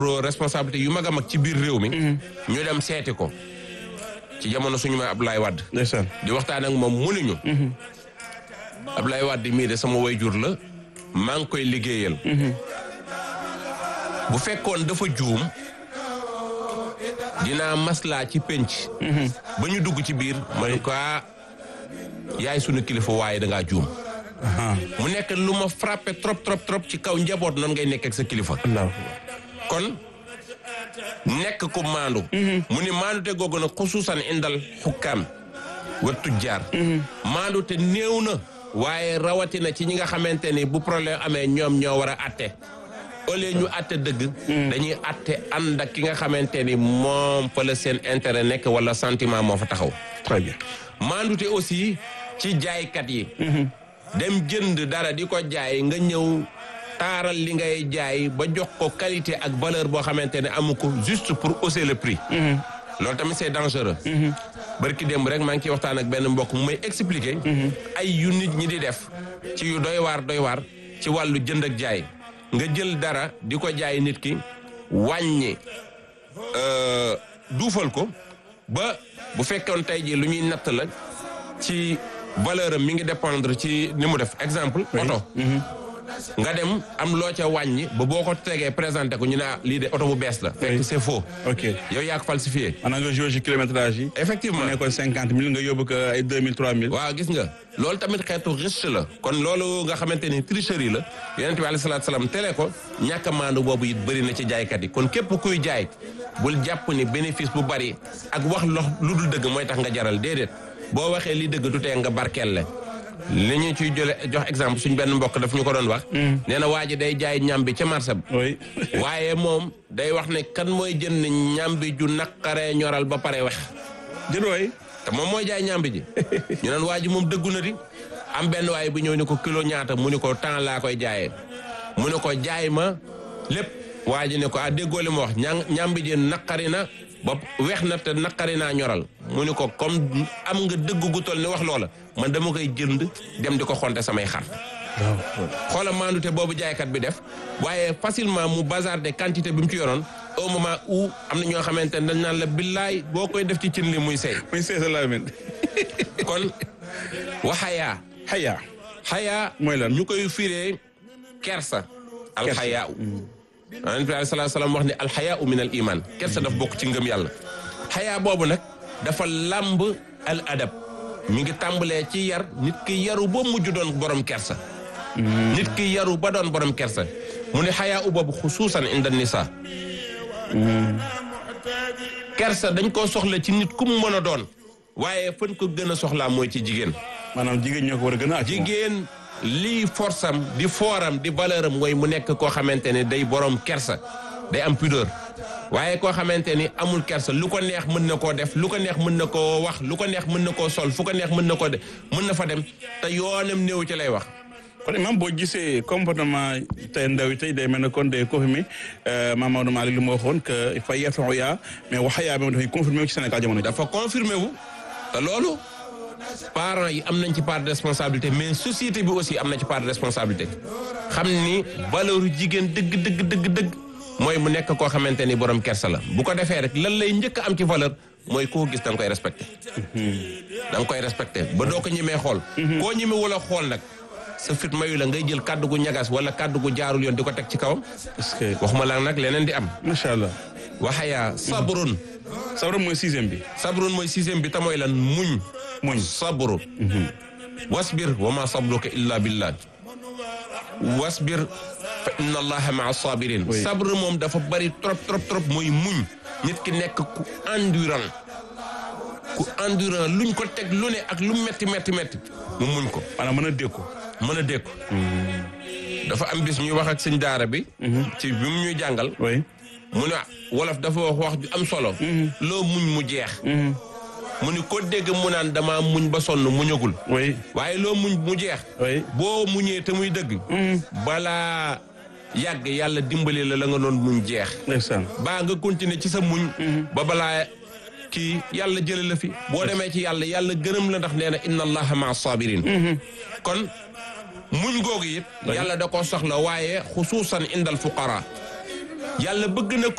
responsabilité yu mag a mag ci biir réew mi ñu dem seeti ko ci jamono suñu may Abdoulaye Wade ndeysaan di waxtaan ak moom mënuñu Abdoulaye Wade mii de sama wayjur la maa ngi koy liggéeyal bu fekkoon dafa juum dinaa maslaa ci penc ba ñu dugg ci biir ma ne ko ah, yaay sunu kilifa waaye dangaa juum aha mu nekk lu ma frappé trop trop trop ci kaw njaboot noonu ngay nekk ak sa kilifa allahu kon nekk ko maandu mu ni maandu te googu nag xusuusan indal xukkaam wa tujjaar maandu te néew na waaye rawatina ci ñi nga xamante ni bu problème amee ñoom ñoo war a atte au lieu ñu atte dëgg dañuy atte ànd ak ki nga xamante ni moom fa la seen intérêt nekk wala sentiment moo fa taxaw très bien maandute aussi ci jaaykat yi dem jënd dara di ko jaay nga ñëw taaral li ngay jaay ba jox ko qualité ak valeur boo xamante ne amu ko juste pour hausser le prix loolu tamit c'est dangereux barki démb rek maa ngi ciy waxtaan ak benn mbokk mu may expliquer ay yu nit ñi di def ci yu doy waar doy waar ci wàllu jënd ak jaay nga jël dara di ko jaay nit ki wàññi euh, duufal ko ba bu fekkoon tey jii lu ñuy natt la ci valeur am mi ngi dépendre ci ni mu def exemple oto nga dem am loo ca wàññi ba boo ko tegee présenté ko ñu ne ah lii de oto bu bees la fekk Oui. c'est faux ok yow yaa ko falsifié maanaam nga joué ci kilométrage yi effectivement mu nekkoon cinquante mille nga yóbbu ko ay deux mille trois mille waaw gis nga loolu tamit xeetu riche la kon loolu nga xamante ni tricherie la yonent bi alayhi salaatu salaam tere ko ñàkk a maandu boobu it bëri na ci jaaykat yi kon képp kuy jaay bul jàpp ni bénéfice bu bari ak wax lox lu dul dëgg mooy tax nga jaral déedéet boo waxee li dëgg du tee nga barkeel le li ñu ciy jële jox exemple suñ benn mbokk daf ñu ko doon wax nee na waa ji day jaay ñam bi ca marché ba oui waaye moom day wax ne kan mooy jënd ñam bi ju naqaree ñoral ba pare wex jël waay te moom mooy jaay ñambi ji ñu naan waa ji moom dëggu na di am benn waay bu ñëw ni ko kilo ñaata mu ni ko temps laa koy jaayee mu ne ko jaay ma lépp waa ji ne ko ah déggoo li ma wax ña ñambi ji naqari na ba weex na te naqari naa ñoral mu ni ko comme am nga dëgg gu toll ni wax loola man dama koy jënd dem di ko xonte samay xar waaw xoola maandute boobu jaaykat bi def waaye facilement mu bazarder quantité bi mu ci yoroon au moment où am na ñoo xamante ne dañ naan la billaay boo koy def ci cin li muy sey muy seesa laa mel kon waxayaa xayaa xayaa mooy lan ñu koy firee kersa alxayaa u yonent bi alayhi salaatu salaam wax ne alxayaa u min al iman kersa daf bokk ci ngëm yàlla xayaa boobu nag dafa làmb al adab mi ngi tàmbalee ci yar nit ki yaru ba mujj doon borom kersa nit ki yaru ba doon borom kersa mu ne xayaa u boobu xusuusan inda nisa kersa dañ koo soxla ci nit ku mu mën a doon waaye fan ko gën a soxlaa mooy ci jigéen maanaam jigéen ñoo ko war a gën a acc jigéen lii force am di fooram di valeur am mooy mu nekk koo xamante ne day borom kersa day am pudeur waaye koo xamante ni amul kersa lu ko neex mën na koo def lu ko neex mën na koo wax lu ko neex mën na koo sol fu ko neex mën na koo def mën na fa dem te yoonam néew ci lay wax kon imam boo gisee comportement tey ndaw yi tey day mel ne kon day confirmé Mame Maodo Malick lu ma waxoon que fa yarfa'u yaa mais waxayaa bi dafay confirmé wu ci Sénégal jamono ji dafa confirmé wu te loolu parents yi am nañ ci part de responsabilité mais société bi aussi am na ci part de responsabilité xam ni valeur jigéen dëgg dëgg dëgg dëgg mooy mu nekk koo xamante ni borom kersa la bu ko defee rek lan lay njëkk a am ci valeur mooy koo gis da nga koy respecté da nga koy respecté ba doo ko ñemee xool koo ñeme wala xool nag sa fit mayu la ngay jël kàddu gu ñagas wala kàddu gu jaarul yoon di ko teg ci kawam est-ce que waxuma la nag leneen di am macha allah waxayaa sabrun sabra mooy sixième bi sabrun mooy sixième bi te mooy lan muñ muñ sabru wasbir wa ma sabruka illa billah wasbir fa inna allaha maa sabirin Oui. sabr moom dafa bari trop trop trop mooy muñ nit ki nekk ku endurant ku endurant luñ ko teg lu ne ak lu metti metti metti mu muñ ko maanaam mën a dékku mën a dékku dafa am bis ñuy wax ak sëñ daara bi ci bi mu ñuy jàngal oui mu ne wolof dafa wax wax ju am solo loo muñ mu jeex mu ni ko dégg mu naan dama muñ ba sonn muñagul oui waaye loo muñ mu jeex oui boo muñee te muy dëgg balaa yàgg yàlla dimbali la la nga doon muñ jeex ndeysaan baa nga continuer ci sa muñ ba balaa kii yàlla jële la fi boo demee ci yàlla yàlla gërëm la ndax nee na inna allaha maa sabirin kon muñ googu it yàlla da koo soxla waaye xusuusan indal fuqara yàlla bëgg na